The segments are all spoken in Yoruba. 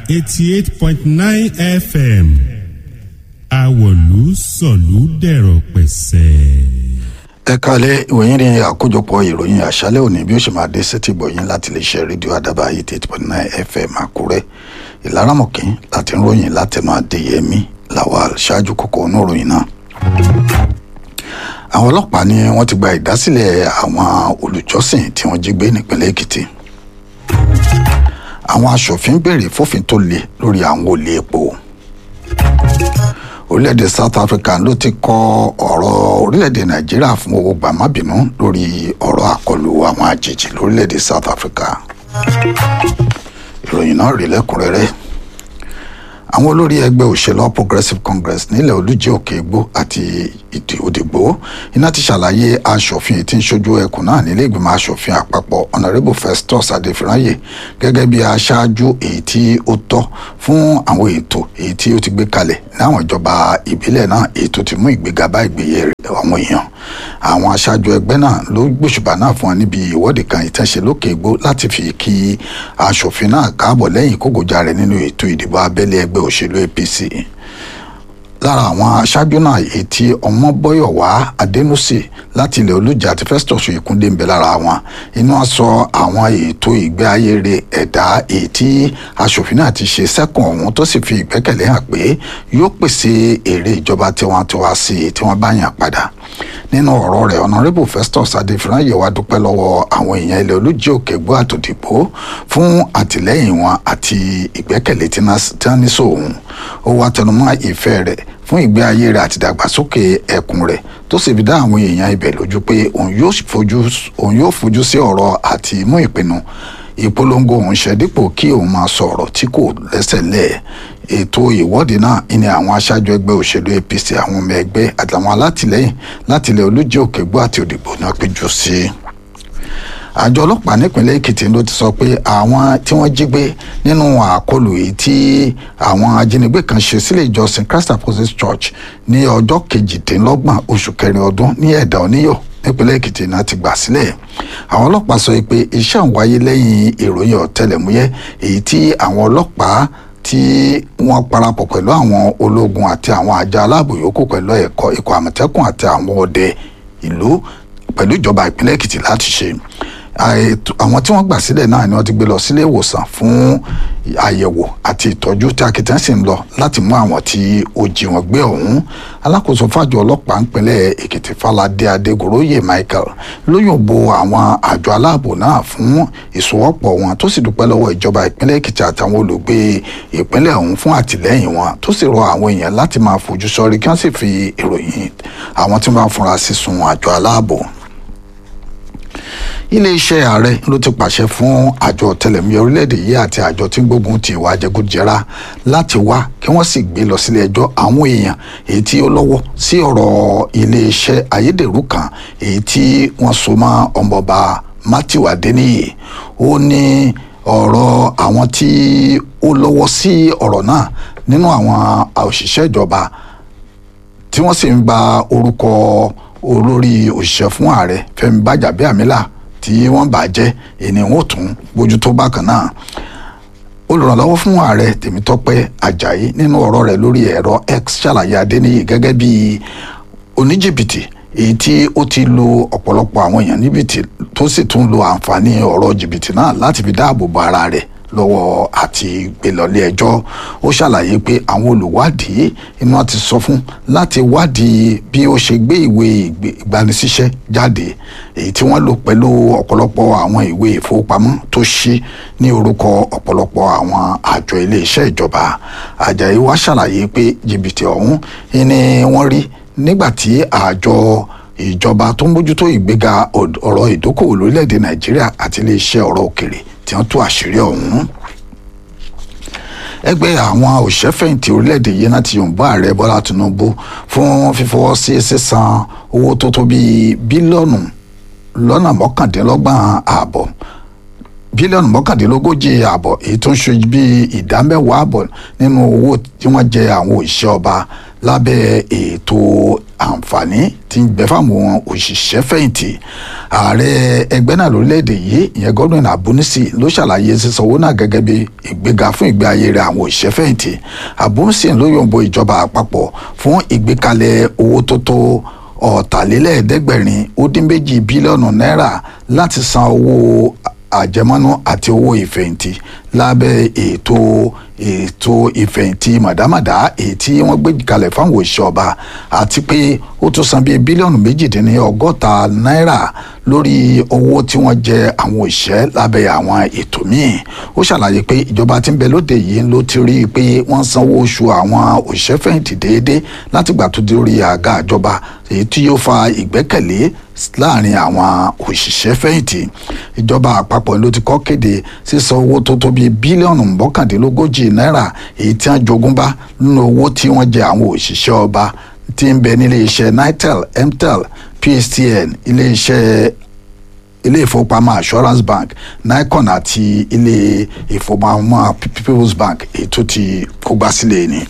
eighty eight point nine fm àwọ̀lú sọ̀lú dẹ̀rọ̀ pẹ̀sẹ̀. ẹ kalẹ̀ ìwòyìn ní àkójọpọ̀ ìròyìn àṣálẹ̀ òní bí ó ṣe máa dé sétí gbọ̀yìn láti lè ṣe rédíò àdàbà eighty eight point nine fm àkúrẹ́ ìlaramọ̀kín láti ń ròyìn látẹnu adéyẹmí lawal ṣáájú kókó oníròyìn náà. àwọn ọlọ́pàá ni wọ́n ti gba ìdásílẹ̀ àwọn olùjọ́sìn tí wọ́n jí gbé nípínlẹ̀ èkìtì àwọn aṣòfin béèrè fófin tó le lórí àwọn olè epo orílẹ̀-èdè south africa ló ti kọ ọ̀rọ̀ orílẹ̀-èdè nàìjíríà fún owó gbàmábìínú lórí ọ̀rọ̀ àkọlù àwọn àjèjì lórílẹ̀-èdè south africa ìròyìn náà rí lẹ́kùnrẹ́rẹ́ àwọn olórí ẹgbẹ́ òṣèlú All progressive congress nílẹ̀ olújẹ́ òkè igbó àti ìdí òdìgbò iná ti ṣàlàyé aṣòfin tí ń ṣojú ẹkùn náà nílé ìgbìmọ̀ aṣòfin àpapọ̀ honourable festus adéfìráyè gẹ́gẹ́ bí aṣáájú èyí tí ó tọ́ fún àwọn ètò èyí tí ó ti gbé kalẹ̀ láwọn ìjọba ìbílẹ̀ náà èyí tó ti mú ìgbéga bá ìgbéyẹ àwọn èèyàn àwọn aṣáájú ẹgbẹ́ náà ló gbóṣùbà náà fún wọn níbi ìwọ́de kan ìtẹ̀sẹ̀ lókè igbó láti fi kí aṣòfin náà káàbọ̀ lẹ́yìn kógojá rẹ̀ nínú ètò ìdìbò abẹ́lé ẹgbẹ́ òṣèlú apc lára àwọn aṣáájú náà èyí tí ọmọbọyọwá adẹnusì láti ilẹ̀ olùjà àti festus ìkúndé ń bẹ lára wọn inú aṣọ àwọn ètò ìgbé ayé rẹ̀ ẹ̀dá èyí tí aṣòfin náà ti ṣe sẹ́kùn ọ̀hún tó sì fi ìgbẹ́kẹ̀lé hàn pé yóò pèsè èrè ìjọba tiwantiwa sí i tí wọ́n bá yàn padà nínú ọ̀rọ̀ rẹ̀ honourable festus adéfìráyè wá dúpẹ́ lọ́wọ́ àwọn èèyàn ilẹ̀ olùjẹ́ òkè gbọ́ àtòdìbò fún àtìlẹ́yìn wọn àti ìgbẹ́kẹ̀lé tí wọ́n ní sóhun ó wá tẹnumọ́ ìfẹ́ rẹ̀ fún ìgbé ayé rẹ̀ àti ìdàgbàsókè ẹkùn rẹ̀ tó sì fi dá àwọn èèyàn ibẹ̀ lójú pé òun yóò fojú sí ọ̀rọ̀ àti mú ìpinnu ìpolongo òun ṣe dípò kí òun máa sọ ọ̀rọ̀ tí kò lẹ́sẹ̀ lẹ̀ ètò ìwọ́de náà ní àwọn aṣáájú ẹgbẹ́ òṣèlú apc àwọn ọmọ ẹgbẹ́ àtàwọn alátìlẹ́yìn láti ilẹ̀ olújẹ́ òkègbó àti òdìbò náà péjú sí i àjọ ọlọ́pàá nípínlẹ̀ èkìtì ló ti sọ pé àwọn tí wọ́n jí gbé nínú àkọlù èyí tí àwọn ajínigbé kan ṣe sílé ìjọsìn christ apostolic church ní ọjọ́ kejìdínlọ́gbọ̀n oṣù kẹrin ọdún ní ẹ̀dá oníyọ̀ nípínlẹ̀ èkìtì náà ti gbà sílẹ̀ àwọn ọlọ́pàá sọ pé iṣẹ́ ń wáyé lẹ́yìn ìròyìn ọ̀tẹlẹ̀múyẹ́ èyí tí àwọn ọlọ́pàá tí wọ́n parapọ̀ pẹ̀lú àwọn ológun àti àwọn àjọ aláàbò yòókù pẹ̀lú ẹ̀kọ́ ikọ̀ àmọ̀tẹ́kùn àti àwọn ọdẹ ìlú pẹ̀lú ìjọba ìpínlẹ̀ èkìtì láti ṣe àwọn tí wọ́n gbà sílẹ̀ náà ni wọ́n ti gbé lọ sílé ìwòsàn fún àyẹ̀wò àti ìtọ́jú tí akitiyan sì ń lọ láti mú àwọn tí ó jí wọn gbé ọ̀hún alákòóso fàjọ ọlọ́pàá ńpínlẹ̀ èkìtì falade adégoróyè michael lóyún bo àwọn àjọ aláàbò náà fún ìsowọ́pọ̀ wọn tó sì dúpẹ́ lọ́wọ́ ìjọba ìpínlẹ̀ èkìtì àtàwọn olùgbé ìpínlẹ̀ ọ̀hún fún àtìlẹ́yìn wọn tó sì rọ àwọn èèyàn láti máa fojú sọ́rí kí wọ́n sì fi ìròyìn àwọn tí wọ́n fúnra sí sun àjọ aláàbò iléeṣẹ́ ààrẹ ló ti pàṣẹ fún àjọ ọ̀tẹlẹ̀múyẹ́ orílẹ̀-èdè yìí àti àjọ tí ń gbógun ti ìwà jẹgúdújẹrá láti wá kí wọ́n sì gbé lọ sílé ẹjọ́ àwọn èèyàn èyí tí ó lọ́wọ́ sí ọ̀rọ̀ iléeṣẹ́ ayédèrú kan èyí tí wọ́n so mọ́ ọmọọba Matthew Adeniyi ó ní ọ̀rọ̀ àwọn tí ó lọ́wọ́ sí ọ̀rọ̀ náà nínú àwọn òṣìṣẹ́ ìjọba tí wọ́n sì ń gba orúkọ olórí òṣìṣẹ́ fún ààrẹ Fẹ́mi Bájàbíàmílà tí wọ́n bà jẹ́ ènìyàn ó tún bójú tó bákan náà olùrànlọ́wọ́ fún ààrẹ Tèmítọ́pẹ́ Àjàyí nínú ọ̀rọ̀ rẹ̀ lórí ẹ̀rọ X ṣàlàyé Adéníyì gẹ́gẹ́ bí oníjìbìtì èyí tí ó ti lu ọ̀pọ̀lọpọ̀ àwọn èèyàn níbìtì tó sì tún lo àǹfààní ọ̀rọ̀ jìbìtì náà láti fi dáàbò bo ara rẹ̀ lọ́wọ́ àti gbélọ́lé ẹjọ́ ó ṣàlàyé pé àwọn olùwádìí iná ti sọ fún láti wádìí bí ó ṣe gbé ìwé ìgbanisíṣẹ́ jáde èyí tí wọ́n lò pẹ̀lú ọ̀pọ̀lọpọ̀ àwọn ìwé ìfowópamọ́ tó ṣí ní orúkọ ọ̀pọ̀lọpọ̀ àwọn àjọ iléeṣẹ́ ìjọba Àjàyí wá ṣàlàyé pé jìbìtì ọ̀hún ni wọ́n rí nígbà tí àjọ ìjọba tó ń bójútó ìgbéga ọ̀rọ̀ ìdókòwò lórílẹ̀‐èdè Nàìjíríà àti iléeṣẹ́ ọ̀rọ̀ òkèrè tí wọ́n tú àṣírí ọ̀hún ẹgbẹ́ àwọn òṣìṣẹ́fẹ̀yìntì orílẹ̀-èdè yìí láti yòǹbó ààrẹ bọ́lá tinubu fún fífọwọ́ sí sísan owó tó tó bíi bílíọ̀nù lọ́nà mọ́kàndínlọ́gbọ̀n ààbọ̀ bílíọ̀nù mọ́kàndínlógójì ààbọ̀ èyí tó ń ṣe bíi ìdá mẹ́wàá ààbọ̀ nínú owó tí wọ́n jẹ àwọn òṣìṣẹ́ ọba lábẹ́ ètò àǹfààní tí ń bẹ fáwọn òṣìṣẹ́ fẹ̀yìntì ààrẹ ẹgbẹ́ náà lórílẹ̀‐èdè yìí ìyẹn Godwin Abunisi ló ṣàlàyé sísan owó náà gẹ́gẹ́ bí ìgbéga fún ìgbé ayé rẹ̀ àwọn òṣìṣẹ́ fẹ̀yìntì Abunisi ló yọ̀ǹbọ ìjọba àpapọ̀ fún ìgbékalẹ̀ owó tó tó ọ̀tàlélẹ́ẹ̀ẹ́dẹ́gbẹ̀rin ó dín méjì bílíọ̀nù náírà láti san owó àjẹmọ́nú àti owó ìfẹ̀yìntì lábẹ́ ètò ètò ìfẹ̀yìntì màdàmàdà èyí tí wọ́n gbé kalẹ̀ fáwọn òṣìṣẹ́ ọba àti pé ó tún san bíi bílíọ̀nù méjìdínní ọgọ́ta náírà lórí owó tí wọ́n jẹ àwọn òṣìṣẹ́ lábẹ́ àwọn ètò míì ó ṣàlàyé pé ìjọba tí ń bẹ lóde yìí ló ti rí i pé wọ́n sanwó oṣù àwọn òṣìṣẹ́ fẹ̀yìntì déédéé látìgbà tó dé orí àga ìjọba èyí tí yóò fa ìgbẹ́kẹ̀lé láàrin àwọn òṣìṣẹ́ fẹ̀yìntì ìjọba àpapọ̀ ló ti kọ́ kéde sísan owó tó tó bíi bílíọ̀nù mọ́kàndínlógójì náírà èyí tí wọ́n jogún bá nínú owó tí wọ́n jẹ àwọn òṣìṣẹ́ ọba tí ń bẹ nílé iṣẹ́ nitel mtel pstn ilé iṣẹ́ ilé ìfowópamọ́ assurance bank nicon àti ilé ìfowópamọ́ people's bank èyí tó ti kógbá sílẹ̀ ni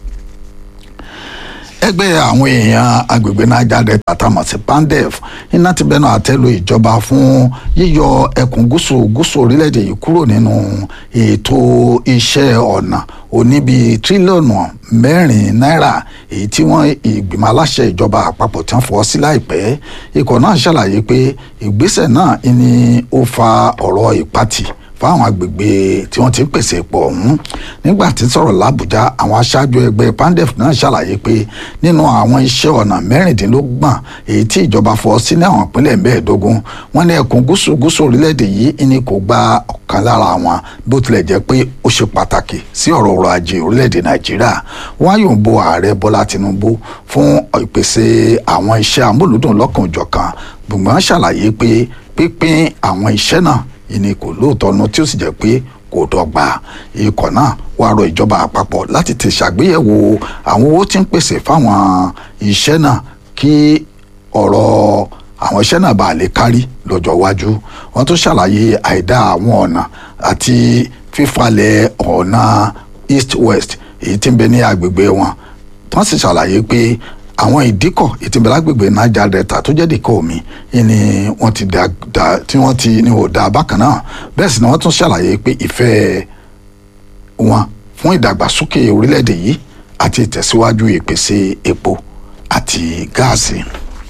ẹgbẹ́ àwọn èèyàn agbègbè niger delta tamọ̀ sí pandef iná ti bẹnu àtẹ́lu ìjọba fún yíyọ ẹkùn gúúsù gúúsù orílẹ̀-èdè yìí kúrò nínú ètò iṣẹ́ ọ̀nà oníbi tírílíọ̀nù mẹ́rin náírà èyí tí wọ́n ìgbìmọ̀ aláṣẹ ìjọba àpapọ̀ tí wọ́n fọwọ́ sí láìpẹ́ ikọ̀ náà ṣàlàyé pé ìgbésẹ̀ náà ni ó fa ọ̀rọ̀ ìpatì fáwọn agbègbè tí wọ́n ti ń pèsè epo ọ̀hún nígbà tí sọ̀rọ̀ làbújá àwọn aṣáájú ẹgbẹ́ pandef náà ṣàlàyé pé nínú àwọn iṣẹ́ ọ̀nà mẹ́rìndínlọ́gbọ̀n èyí tí ìjọba fọ sí ní àwọn ìpínlẹ̀ mẹ́ẹ̀ẹ́dógún wọ́n ní ẹkùn gúúsù gúúsù orílẹ̀-èdè yìí ni kò gba ọ̀kan lára wọn bó tilẹ̀ jẹ́ pé ó ṣe pàtàkì sí ọ̀rọ̀ ọrọ̀ ajé orílẹ̀-èdè nàìjíríà wọ́n á yòǹbo ààrẹ bọ́lá tinubu fún ìpèsè àwọn iṣẹ́ amúlùdùn lọ́kànjọ̀kan gbùngbọ́n ṣàlàyé pé pípín àwọn iṣẹ́ náà ìní kò lóòótọ́ nu tí ó sì jẹ́ pé kò dọ́gba ikọ̀ náà wàá rọ ìjọba àpapọ̀ láti ti ṣàgbéyẹ̀wò àwọn owó tí ń pèsè fáwọn iṣẹ́ náà kí ọ̀rọ̀ àwọn iṣẹ́ náà bá lè kárí lọ́jọ́ iwájú wọ́n tún ṣàlàyé àìdá àwọn ọ̀nà àti fífalẹ̀ ọ̀nà east west èyí tí ń bẹ ní agbègbè wọn wọ́n sì ṣàlàyé pé àwọn ìdíkọ̀ ìtìbẹ̀ lágbègbè niger delta tó jẹ́ dìkọ̀ omi ni wọ́n ti da da tí wọ́n ti ní ò da bákan náà bẹ́ẹ̀ sì ni wọ́n tún ṣàlàyé pé ìfẹ́ wọn fún ìdàgbàsókè orílẹ̀-èdè yìí àti ìtẹ̀síwájú ìpèsè epo àti gáàsì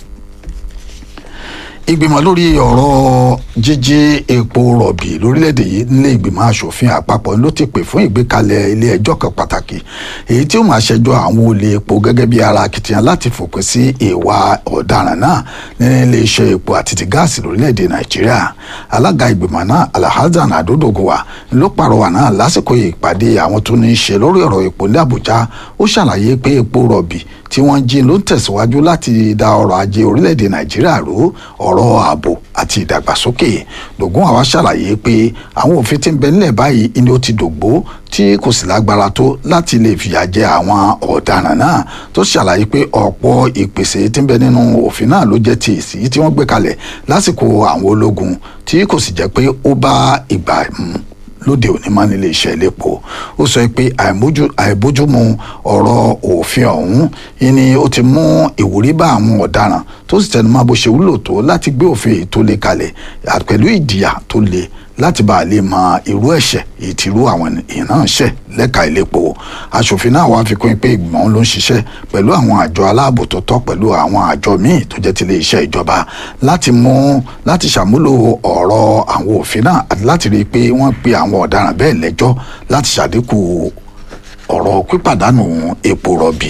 ìgbìmọ̀ lórí ọ̀rọ̀ jíjí epo rọ̀bì lórílẹ̀‐èdè yìí nílé ìgbìmọ̀ asòfin àpapọ̀ ló ti pè fún ìgbékalẹ̀ ilé ẹjọ́ kan pàtàkì èyí tí ó máa ṣẹjọ́ àwọn olè epo gẹ́gẹ́ bí ara akitiyan láti fòpin sí ìwà ọ̀daràn náà nínú ilé iṣẹ́ epo àti ti gáàsì lórílẹ̀‐èdè nàìjíríà alága ìgbìmọ̀ náà alhazan adodogowa ló pàrọwà náà lásìkò ìpàdé àwọn tó ní í ṣe lórí ọ̀rọ̀ epo ní àbújá ó ṣàlàyé pé epo rọ̀bì tí wọ́n jí ló ń tẹ̀síwájú láti da ọrọ̀ ajé orílẹ̀-èdè nàìjíríà rú ọ̀rọ̀ ààbò àti ìdàgbàsókè dògún àwa ṣàlàyé pé àwọn òfin tí ń bẹ nílẹ̀ báyìí ni ó ti dògbó tí kò sì lágbára tó láti lè fìyà jẹ àwọn ọ̀daràn náà tó ṣàlàyé pé ọ̀pọ̀ ìpèsè tí ń bẹ nínú òfin náà ló jẹ́ ti èsì tí wọ́n gbé kalẹ̀ lásìkò àwọn ológun tí kò sì jẹ́ pé ó bá ìgbà mu lóde òní máa nílé iṣẹ́ iléepo ó sọ pé àìbójúmu ọ̀rọ̀ òfin ọ̀hún ni ó ti mú ìwúrí bá àwọn ọ̀daràn tó sì tẹnumọ́ bó ṣe wúlò tó láti gbé òfin tó le kalẹ̀ pẹ̀lú ìdìyà tó le láti bá a lè mọ irú ẹ̀ṣẹ̀ èyí tí irú àwọn èèyàn náà ṣẹ̀ lẹ́ka iléepo aṣòfin náà wàá fi kún pé ìgbìmọ̀ ló ń ṣiṣẹ́ pẹ̀lú àwọn àjọ aláàbò tó tọ́ pẹ̀lú àwọn àjọ míì tó jẹ́ tilé iṣẹ́ ìjọba láti mú láti ṣàmúlò ọ̀rọ̀ àwọn òfin náà àti láti rí i pé wọ́n pe àwọn ọ̀daràn bẹ́ẹ̀ lẹ́jọ́ láti ṣàdínkù ọ̀rọ̀ pípàdánù epo rọ̀bì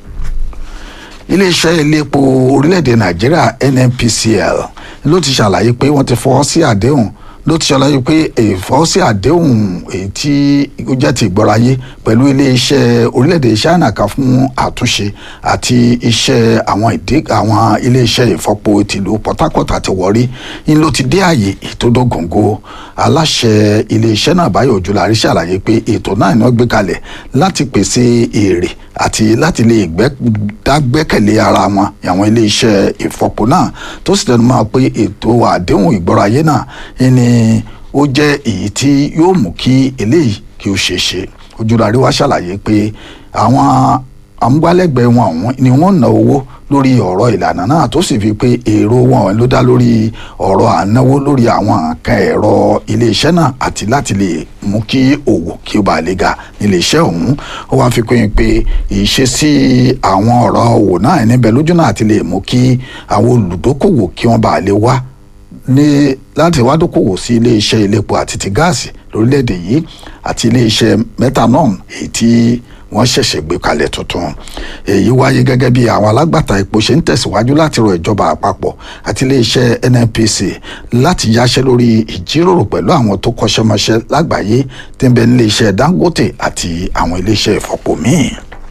iléeṣẹ́ iléepo orílẹ̀-èdè nàìjíríà nnpcl ló ti ṣàlàyé pé wọ́n ti fọwọ́ sí àdéhùn ló ti ṣàlàyé pé ìfọwọ́sí àdéhùn èyí tí ó jẹ́ ti ìgbọ́ráyé pẹ̀lú iléeṣẹ́ orílẹ̀-èdè China kan fún àtúnṣe àti iṣẹ́ àwọn ìdí àwọn iléeṣẹ́ ìfọpo tìlú Port Harcourt àti Warri ń ló ti dé àyè ìtòdógóńgó aláṣẹ iléeṣẹ́ náà Báyọ̀ Ojúlárí ṣàlàyé pé ètò náà ni wọ́n gbé kalẹ̀ láti pèsè èrè àti láti lè dágbẹ́kẹ̀lé ara wọn àwọn iléeṣẹ́ ìfọpo náà tó sì tẹnu mọ́ pé ètò àdéhùn ìgbọ́ráyé náà ni ó jẹ́ èyí tí yóò mú kí eléyìí kí ó ṣeé ṣe Ojúlárí wá ṣàlàyé pé àwọn amúgbálẹ́gbẹ̀ẹ́ wọn ọ̀hún ni wọ́n ná owó lórí ọ̀rọ̀ ìlànà náà tó sì fi pé èrò wọn ló dá lórí ọ̀rọ̀ ànáwó lórí àwọn nǹkan ẹ̀rọ iléeṣẹ́ náà àti láti lè mú kí òwò kí ó bá lè ga níléeṣẹ́ ọ̀hún ó wáá fi pín pé ìṣesí àwọn ọ̀rọ̀ òwò náà níbẹ̀ lójú náà àti lè mú kí àwọn olùdókòwò kí wọ́n bá lè wá ní láti wá dókòwò sí iléeṣẹ́ iléepo àti ti gáàsì lórílẹ̀‐èdè yìí àti iléeṣẹ́ methanol èyí tí wọ́n ṣẹ̀ṣẹ̀ gbé kalẹ̀ tuntun èyí wáyé gẹ́gẹ́ bí àwọn alágbàtà epo ṣe ń tẹ̀síwájú láti rọ ìjọba àpapọ̀ àti iléeṣẹ́ nnpc láti yáṣẹ́ lórí ìjíròrò pẹ̀lú àwọn tó kọ́ṣẹ́mọṣẹ́ lágbàáyé tí ń bẹ níléeṣẹ́ dangote àti àwọn iléeṣẹ́ ìfọ̀pò míì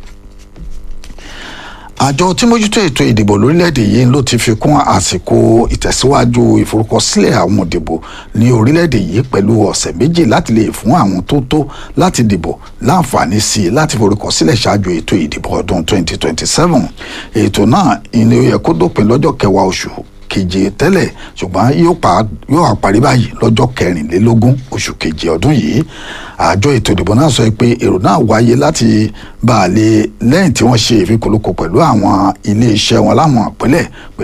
àjọ tí mójútó ètò ìdìbò lórílẹ̀‐èdè yìí ló ti fi kún àsìkò ìtẹ̀síwájú ìforúkọsílẹ̀ àwọn òdìbò ní orílẹ̀‐èdè yìí pẹ̀lú ọ̀sẹ̀ méjì láti lè fún àwọn tó tó láti dìbò láǹfààní sí i láti forúkọsílẹ̀ ṣáájú ètò ìdìbò ọdún 2027 ètò náà ilé ó yẹ kó dópin lọ́jọ́ kẹwàá oṣù keje tẹ́lẹ̀ ṣùgbọ́n yóò àparí báyìí lọ́jọ́ kẹrìnlélógún oṣù keje ọdún yìí àjọ ètò ìdìbò náà sọ pé èrò náà wáyé láti bá a lè lẹ́yìn tí wọ́n ṣe ìfikùnlukù pẹ̀lú àwọn iléeṣẹ́ wọn láwọn ìpínlẹ̀